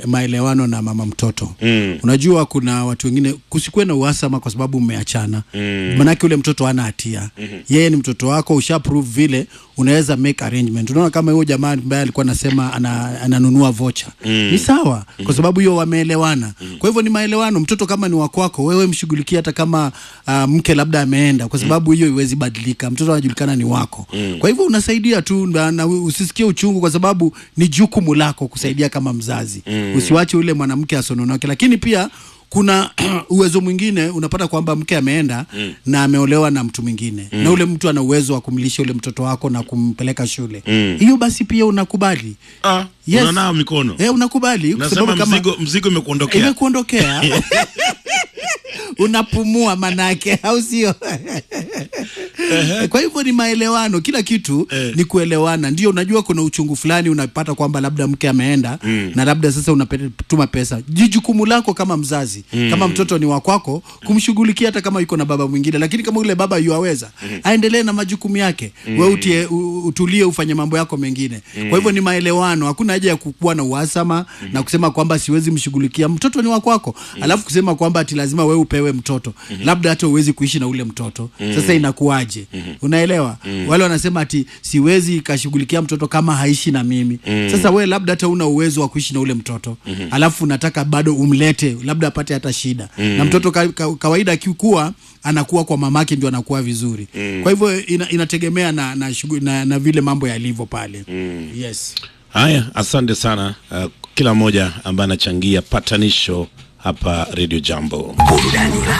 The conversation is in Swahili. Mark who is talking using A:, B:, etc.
A: maelewano na mama mtoto
B: Mm.
A: unajua kuna watu wengine kusikuwe na uhasama kwa sababu mmeachana
B: Mm.
A: manake ule mtoto hana hatia yeye ni mtoto wako usha prove vile unaweza make arrangement unaona kama huyo jamaa ambaye alikuwa anasema ana, ananunua vocha
B: Mm.
A: ni sawa kwa sababu hiyo wameelewana kwa hivyo ni maelewano mtoto kama ni wakwako wewe mshughulikie hata kama uh, mke labda ameenda kwa sababu hiyo iwezi badilika mtoto anajulikana ni wako kwa hivyo unasaidia tu na, na usisikie uchungu kwa sababu ni jukumu lako kusaidia kama mzazi usiwache ule mwanamke asononoke lakini pia kuna uwezo mwingine unapata kwamba mke ameenda mm. na ameolewa na mtu mwingine mm. na ule mtu ana uwezo wa kumlisha ule mtoto wako na kumpeleka shule
B: Mm.
A: hiyo basi pia unakubali
B: Ah,
A: Yes.
B: unanao mikono
A: eh, unakubali kwa
B: unasema
A: sababu kama
B: mzigo, mzigo imekuondokea
A: imekuondokea unapumua manake au sio kwa hivyo ni maelewano kila kitu
B: Eh.
A: ni kuelewana ndio unajua kuna uchungu fulani unapata kwamba labda mke ameenda
B: Mm.
A: na labda sasa unatuma pesa ji jukumu lako kama mzazi kama mtoto ni wakwako kumshughulikia hata kama yuko na baba mwingine lakini kama ule baba yuaweza aendelee na majukumu yake we utie, u, utulie ufanye mambo yako mengine kwa hivyo ni maelewano hakuna haja ya kukuwa na uhasama na kusema kwamba siwezi mshughulikia mtoto ni wakwako alafu kusema kwamba ati lazima wewe upewe mtoto labda hata uwezi kuishi na ule mtoto sasa inakuwaje unaelewa wale wanasema ati siwezi ikashughulikia mtoto kama haishi na mimi sasa we labda hata una uwezo wa kuishi na ule mtoto alafu unataka bado umlete labda apate hata shida na mtoto ka, ka, kawaida akikuwa anakuwa kwa mamake ndio anakuwa vizuri kwa hivyo ina, inategemea na na, shughuli- na na vile mambo yalivyo pale yes
B: haya asante sana uh, kila mmoja ambaye anachangia patanisho hapa radio jambo